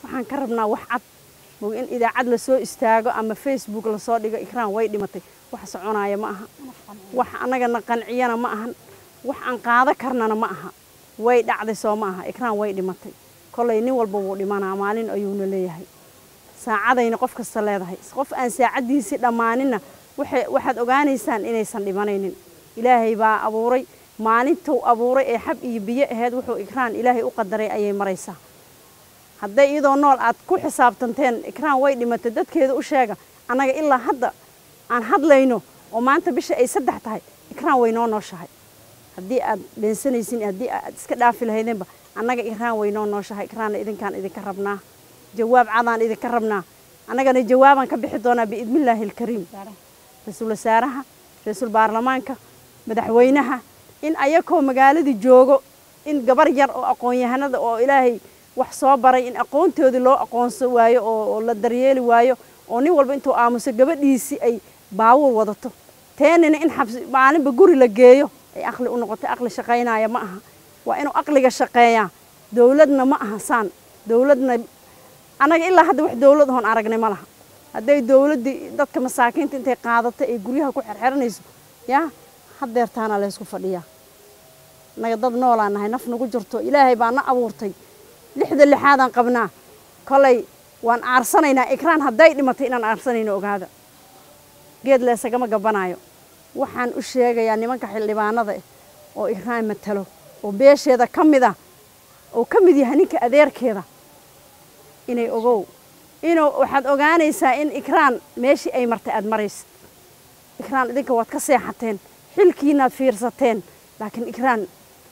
waxaan ka rabnaa wax cad mog in idaacad lasoo istaago ama facebook lasoo dhigo ikraan way dhimatay wax soconaya ma aha wax annagana qanciyana ma ahan wax aan qaado karnana ma aha way dhacday soo ma aha ikraan way dhimatay kollay nin walba wuu dhimanaa maalin ayuuna leeyahay saacadayna qof kasta leedahay qof aan saacaddiisii dhammaaninna waxaad ogaanaysaan inaysan dhimanaynin ilaahay baa abuuray maalintuu abuuray ee xab iyo biyo ahayd wuxuu ikraan ilaahay u qadaray ayay maraysaa hadday iyadoo nool aad ku xisaabtanteen ikraan way dhimatay dadkeeda u sheega annaga ilaa hadda aan hadlayno oo maanta bisha ay saddex tahay ikraan way noo nooshahay haddii aad beensanaysin haddii aad iska dhaafi lahaydeenba annaga ikraan way noo nooshahay ikraanna idinkaan idinka rabnaa jawaab cadaan idinka rabnaa annagana jawaabaan ka bixi doonaa biidnillaahi alkariim ra-iisul wasaaraha ra-iisul baarlamaanka madaxweynaha in ayakoo magaaladii joogo in gabar yar oo aqoon-yahanada oo ilaahay wax soo baray in aqoontoodii loo aqoonsan waayo oo la daryeeli waayo oo nin walba intuu aamuso gabadhiisii ay baawur wadato teenina in xabsi maalinba guri la geeyo ay aqli u noqotay aqli shaqaynaya ma aha waa inuu aqliga shaqeeyaa dowladna ma aha saan dowladna annaga ilaa hadda wax dowlad oon aragnay ma laha hadday dowladdii dadka masaakiinta intay qaadato ay guryaha ku xerxeranayso yaa hadeertaana laysku fadhiyaa annaga dad noolaan nahay naf nagu jirto ilaahay baa na abuurtay lixda lixaadaan qabnaa kolay waan aarsanaynaa ikraan hadday dhimatay inaan aarsanayno ogaada geed leesagama gabanaayo waxaan u sheegayaa nimanka xildhibaanada eh oo ikraan matalo oo beesheeda ka mid ah oo ka mid yahay ninka adeerkeeda inay ogow inuu waxaad ogaanaysaa in ikraan meeshii ay martay aada maraysid ikraan idinka waad ka seexateen xilkiinaad fiirsateen laakiin ikraan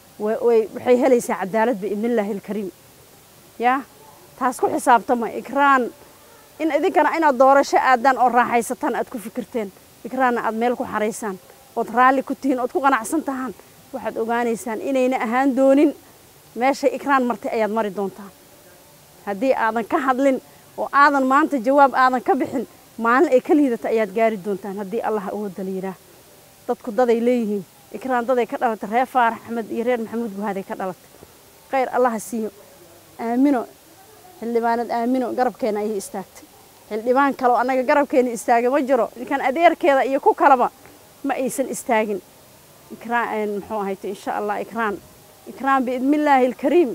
waxay helaysaa cadaalad biidnillaahi alkariim yaa taas ku xisaabtama ikraan in idinkana inaad doorasho aadaan oo raaxaysataan aad ku fikirteen ikraanna aad meel ku xaraysaan ood raalli ku tihiin ood ku qanacsan tahaan waxaad ogaanaysaan inayna ahaan doonin meeshay ikraan martay ayaad mari doontaan haddii aadan ka hadlin oo aadan maanta jawaab aadan ka bixin maalin ay ka liidata ayaad gaari doontaan haddii allah awoodda la yidhaah dadku daday leeyihiin ikraan daday ka dhalatay reer faarax axmed iyo reer maxamuud guhaaday ka dhalatay khayr allaha siiyo aamino xildhibaanad aamino garabkeena ayay istaagtay xildhibaan kale oo annaga garabkeena istaagay ma jiro ninkan adeerkeeda iyo ku kaleba ma aysan istaagin ikraan muxuu ahayte insha allah ikraan ikraan biidnillaahi alkariim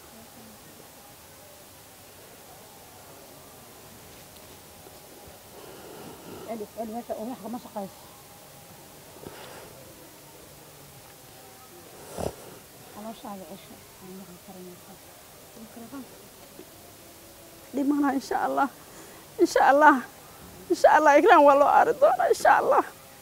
dhimana insha allah insha allah insha allah ikraan waa loo aari doonaa insha allah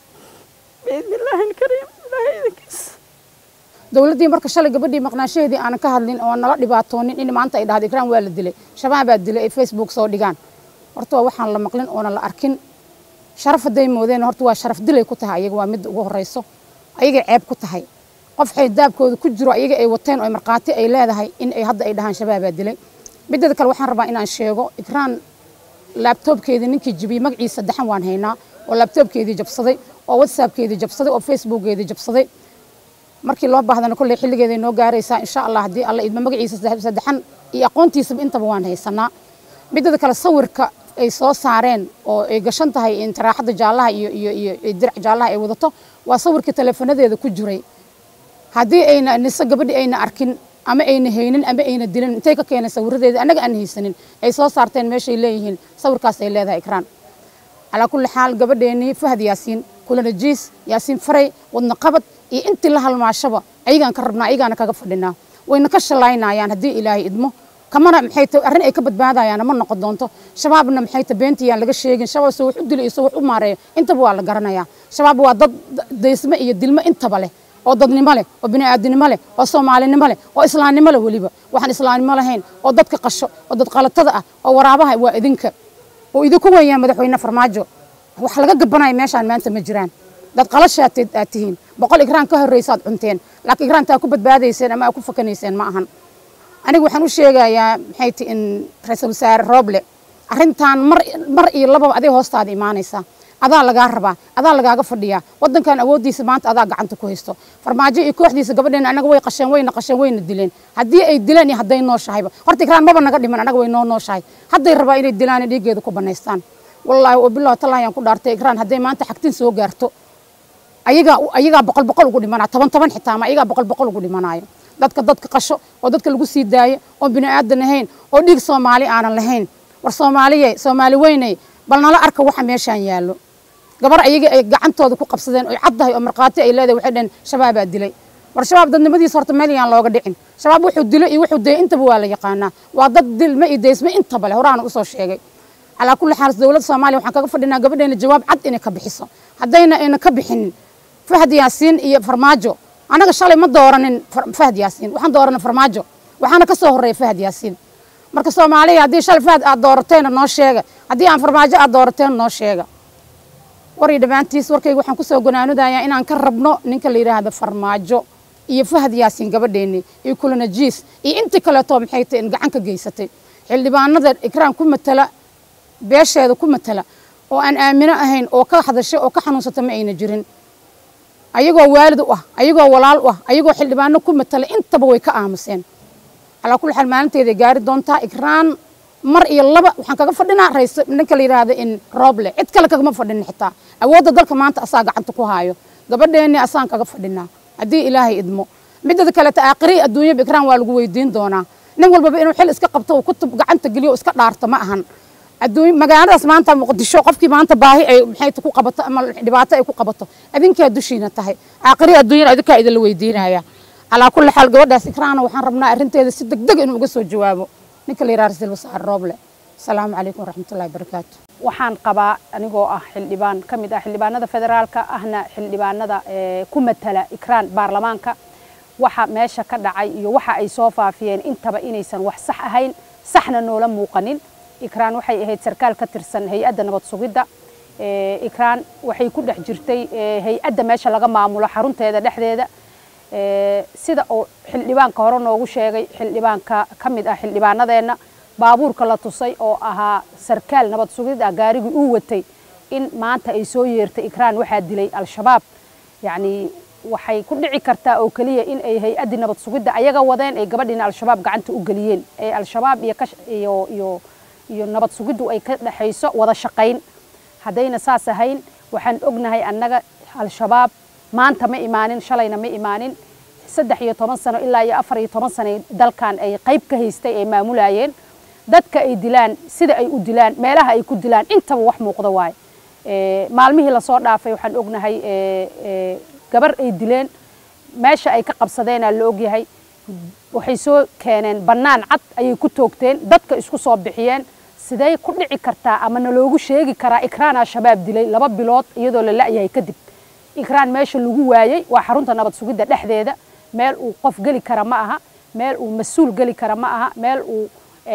biidni illaahi alkariim ilaahay idinkiis dowladdii marka shalay gabadhii maqnaashaheedii aanan ka hadlin oo nala dhibaatoonin in maanta ay dhahdo ikraan waa la dilay shabaab baa dilay ay facebook soo dhigaan horta waa waxaan la maqlin oona la arkin sharaf hadday moodeen horta waa sharaf dilay ku tahay ayaga waa midda ugu horreyso ayagay ceeb ku tahay qof xaydaabkooda ku jiro ayaga ay wateen oo markhaati ay leedahay in ay hadda ay dhahaan shabaabaa dilay midada kale waxaan rabaa inaan sheego ikraan laabtoobkeedii ninkii jibiyey magaciisa saddexan waan haynaa oo laabtoobkeedii jabsaday oo whatsappkeedii jabsaday oo facebookgeedii jabsaday markii loo baahdana kolley xilligeeday noo gaaraysaa insha allah haddii alla idma magaciisa saddexan iyo aqoontiisaba intaba waan haysanaa midada kale sawirka ay soo saareen oo ay gashan tahay intiraaxadda jaallaha iyo iyo iyo dirac jaallaha ay wadato waa sawirkii teleefanadeeda ku jiray haddii ayna nise gabadhi ayna arkin ama ayna haynin ama ayna dilin intay ka keeneen sawiradeeda annaga aan haysanin ay soo saarteen meeshay leeyihiin sawirkaas ay leedahay ikraan calaa kulli xaal gabadheennii fahad yaasiin kulanajiis yaasiin faray wadna qabad iyo intii la halmaashaba ayagaan ka rabnaa ayagaana kaga fadhinaa wayna ka shalaynayaan haddii ilaahay idmo kamana maxay ta arrin ay ka badbaadayaan ma noqon doonto shabaabna maxay ta beentiyaan laga sheegin shabaab soo wax u dilay soo wax u maareeyo intaba waa la garanayaa shabaab waa dad daysmo iyo dilmo intaba leh oo dadnimo leh oo bini'aadinimo leh oo soomaalinimo leh oo islaamnimo leh weliba waxaan islaamnimo lahayn oo dadka qasho oo dad qalatada ah oo waraabaha waa idinka oo idinku weeyaan madaxweyne farmaajo wax laga gabanaya meeshaan maanta ma jiraan dad qalashaad aad tihiin boqol igraan ka horreysaad cunteen laakiin igraantaa ku badbaadayseen ama aad ku fakanayseen ma ahan aniga waxaan u sheegayaa maxay ti in ra-iisul wasaare rooble arrintan mar mar iyo lababa aday hoostaada imaanaysaa adaa lagaa rabaa adaa lagaaga fadhiyaa wadankan awooddiisa maanta adaa gacanta ku haysto farmaajo iyo kooxdiisa gabadheena anaga way qasheen wayna qasheen wayna dileen haddii ay dileen iyo hadday nooshahayba horta ikraan maba naga dhiman anaga way noo nooshahay hadday rabaa inay dilaan dhiiggeeda ku banaystaan wallaahi wabillahi tallahi ayaan ku dhaartay ikraan hadday maanta xagtin soo gaarto ayagaa ayagaa boqol boqol ugu dhimanaa toban toban xitaa ma ayagaa boqol boqol ugu dhimanaayo dadka dadka qasho oo dadka lagu sii daayo oo bini aadan ahayn oo dhiig soomaali aanan lahayn war soomaaliye soomaali weynay bal nala arka waxa meeshaan yaallo gabar ayaga ay gacantooda ku qabsadeen oy caddahay oo markhaati ay leedahay waxay dhaheen shabaabaa dilay war shabaab dadnimadiisa horta meel yaan looga dhicin shabaab wuxuu dilay iyo wuxuu dayay intaba waa la yaqaanaa waa dad dilma iyo daysma intaba leh horaana usoo sheegay calaa kulli xaal dowladda soomaaliya waxaan kaga fadhinaa gabadheena jawaab cad inay ka bixiso haddayna ayna ka bixinin fahad yaasiin iyo farmaajo anaga shalay ma dooranin fahad yaasiin waxaan dooranay farmaajo waxaana ka soo horreeya fahad yaasiin marka soomaaliya haddii shalay fahad aad doorateena noo sheega haddii aan farmaajo aad doorateena noo sheega warii dhammaantiis warkayga waxaan kusoo gonaanudayaa inaan ka rabno ninka la yidhaahdo farmaajo iyo fahad yaasiin gabadheeni iyo kulanajiis iyo intii kaleeto maxay tahay in gacan ka geysatay xildhibaanada ikraan ku matala beesheeda ku matala oo aan aamino ahayn oo ka hadashay oo ka xanuunsata ma ayna jirin ayagoo waalid u ah ayagoo walaal u ah ayagoo xildhibaano ku matala intaba way ka aamuseen calaa kulli xaal maalinteeday gaari doontaa ikraan mar iyo laba waxaan kaga fadhinaa rays ninka la yidhaahdo in rooble cid kale kagama fadhinin xitaa awoodda dalka maanta asaa gacanta ku haayo gabadheeni asaan kaga fadhinaa haddii ilaahay idmo midada kaleta aakhiri adduunyaba ikraan waa lagu weydiin doonaa nin walbaba inuu xil iska qabto uu kutub gacanta geliyo iska dhaarto ma ahan adduun magaaladaas maanta muqdisho qofkii maanta baahi ay maxay ku qabato ama dhibaato ay ku qabato adinkaa dushiina tahay aakhiri adduunyana adinkaa idinla weydiinaya calaa kulli xaal gabadhaas ikraana waxaan rabnaa arrinteeda si degdeg inuu uga soo jawaabo ninka la yidhaha rasiil wasaar rooble asalaamu calaykum waraxmatullahi wabarakaatu waxaan qabaa anigoo ah xildhibaan ka mid ah xildhibaanada federaalka ahna xildhibaanada ku matala ikraan baarlamaanka waxa meesha ka dhacay iyo waxa ay soo faafiyeen intaba inaysan wax sax ahayn saxna noola muuqanin ikraan waxay ahayd sarkaal ka tirsan hay-adda nabad sugidda ikraan waxay ku dhex jirtay hay-adda meesha laga maamulo xarunteeda dhexdeeda sida uu xildhibaanka hore noogu sheegay xildhibaanka ka mid ah xildhibaanadeenna baabuurka la tusay oo ahaa sarkaal nabad sugid ah gaarigii uu watay in maanta ay soo yeertay ikraan waxaa dilay al-shabaab yacni waxay ku dhici kartaa oo keliya in ay hay-addii nabad sugidda ayaga wadeen ay gabadhiina al-shabaab gacanta u geliyeen ee al-shabaab iyo iyo iyo iyo nabad sugiddu ay ka dhexayso wada shaqayn haddayna saas ahayn waxaan ognahay annaga al-shabaab maanta ma imaanin shalayna ma imaanin saddex iyo toban sano ilaa iyo afar iyo toban sano dalkan ay qayb ka haystay ay maamulayeen dadka ay dilaan sida ay u dilaan meelaha ay ku dilaan intaba wax muuqda waaye maalmihii lasoo dhaafay waxaan ognahay gabar ay dileen meesha ay ka qabsadeenaa la ogyahay waxay soo keeneen bannaan cad ayay ku toogteen dadka isku soo bixiyeen sidee ku dhici kartaa ama naloogu sheegi karaa ikraan al-shabaab dilay laba bilood iyadoo la la'yahay kadib ikraan meesha lagu waayey waa xarunta nabad sugidda dhexdeeda meel uu qof geli kara ma aha meel uu mas-uul geli kara ma aha meel uu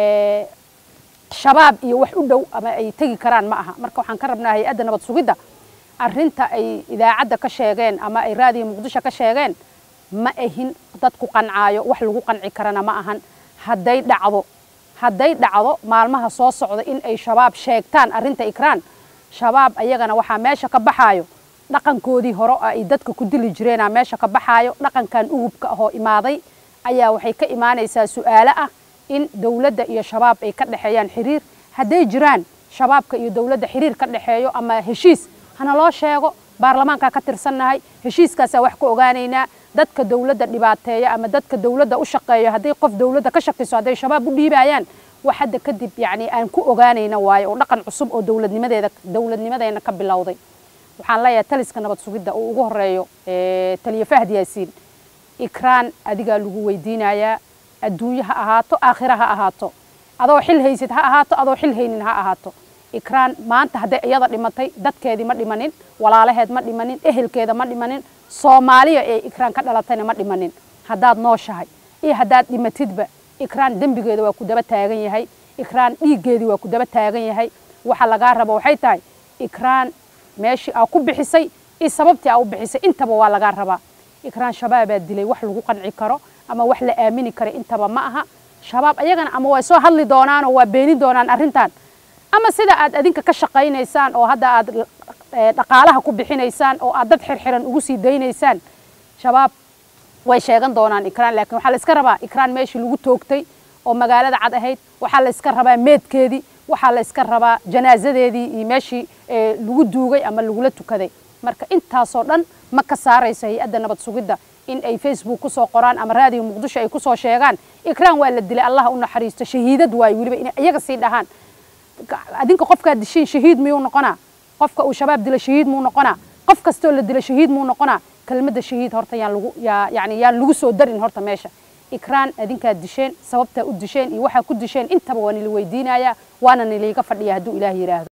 shabaab iyo wax u dhow ama ay tegi karaan ma aha marka waxaan ka rabnaa hay-adda nabad sugidda arrinta ay idaacadda ka sheegeen ama ay raadiyo muqdisho ka sheegeen ma ahin dad ku qancaayo wax lagu qanci karana ma ahan hadday dhacdo hadday dhacdo maalmaha soo socda in ay shabaab sheegtaan arrinta ikraan shabaab ayagana waxaa meesha ka baxaayo dhaqankoodii hore oo ay dadka ku dili jireenaa meesha ka baxaayo dhaqankan ugubka ahoo imaaday ayaa waxay ka imaanaysaa su-aalo ah in dowladda iyo shabaab ay ka dhexeeyaan xiriir hadday jiraan shabaabka iyo dowladda xiriir ka dhexeeyo ama heshiis hana loo sheego baarlamaankaa ka tirsannahay heshiiskaasaa wax ka ogaanaynaa dadka dowladda dhibaateeya ama dadka dowladda u shaqeeyo hadday qof dowladda ka shakiso hadday shabaab u dhiibayaan wax hadda kadib yacni aan ku ogaanayna waayo oo dhaqan cusub oo dowladnimadeeda dowladnimadeena ka bilowday waxaan leeyahay taliska nabad sugidda uu ugu horeeyo taliye fahd yaasiin ikraan adigaa lagu weydiinayaa adduunye ha ahaato aakhira ha ahaato adoo xil haysid ha ahaato adoo xil haynin ha ahaato ikraan maanta hadday iyada dhimatay dadkeedii ma dhimanin walaalaheed ma dhimanin ehelkeeda ma dhimanin soomaaliya ee ikraan ka dhalatayna ma dhimanin haddaad nooshahay iyo haddaad dhimatidba ikraan dembigeeda waa ku daba taagan yahay ikraan dhiiggeedii waa ku daba taagan yahay waxa lagaa rabo waxay tahay ikraan meeshii aa ku bixisay iyo sababtii aa u bixisay intaba waa lagaa rabaa ikraan shabaabaa dilay wax lagu qanci karo ama wax la aamini karo intaba ma aha shabaab ayagana ama way soo hadli doonaan oo waa beeni doonaan arrintan ama sida aad adinka ka shaqaynaysaan oo hadda aad dhaqaalaha ku bixinaysaan oo aad dad xirxiran ugu sii daynaysaan shabaab way sheegan doonaan ikraan laakiin waxaa la iska rabaa ikraan meeshii lagu toogtay oo magaalada cad ahayd waxaa la iska rabaa meedkeedii waxaa la iska rabaa janaasadeedii iyo meeshii lagu duugay ama lagula tukaday marka intaasoo dhan ma ka saarayso hay-adda nabad sugidda in ay facebook kusoo qoraan ama raadiyo muqdisho ay kusoo sheegaan ikraan waa la dilay allah u naxariisto shahiidad waayo weliba inay iyaga sii dhahaan adinka qofkaad dishiin shahiid miyuu noqonaa qofka uu shabaab dila shahiid muu noqonaa qof kastoo la dila shahiid muu noqonaa kelmadda shahiid horta yaan lagu yaa yani yaan lagu soo darin horta meesha ikraan adinkaad disheen sababtaa u disheen iyo waxaa ku disheen intaba waa nila weydiinayaa waana niliiga fadhiya hadduu ilaah yidhaahdo